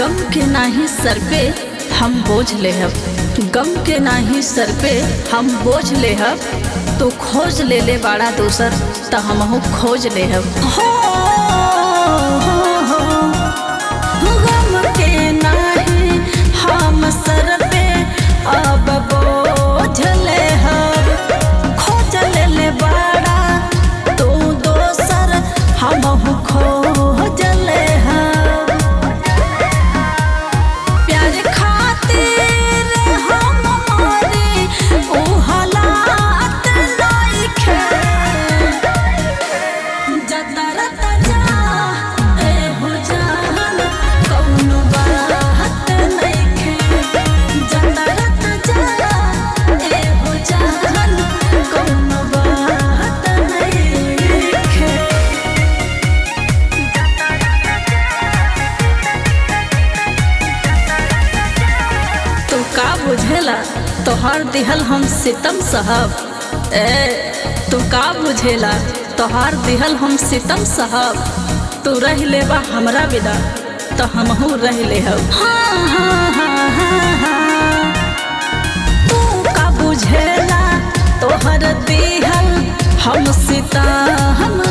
गम के नाही सर पे हम बोझ लेहब गम के नाही सर पे हम बोझ लेहब तो खोज ले ले बाड़ा दोसर त हमहू खोज लेहब हो, हो, हो। गम के नाही हम सर पे अब बोझ लेहब खोज ले ले बाड़ा तू दोसर हमहू खोज लेहब प्यार खातिर हम मरी ऊ हालात नइखे जतर तजा ए हो जान कौनो बात नइखे जतर तजा ए हो जान कौनो बात नइखे तू का बुझेला तोहर दिहल हम सितम साहब ए तू का बुझेला तोहर दिहल हम सितम साहब तू रह लेबा हमरा बिना तो हमहू रह लेहब हाँ हाँ हाँ हाँ हाँ तू का बुझेला तोहर दिहल हम सितम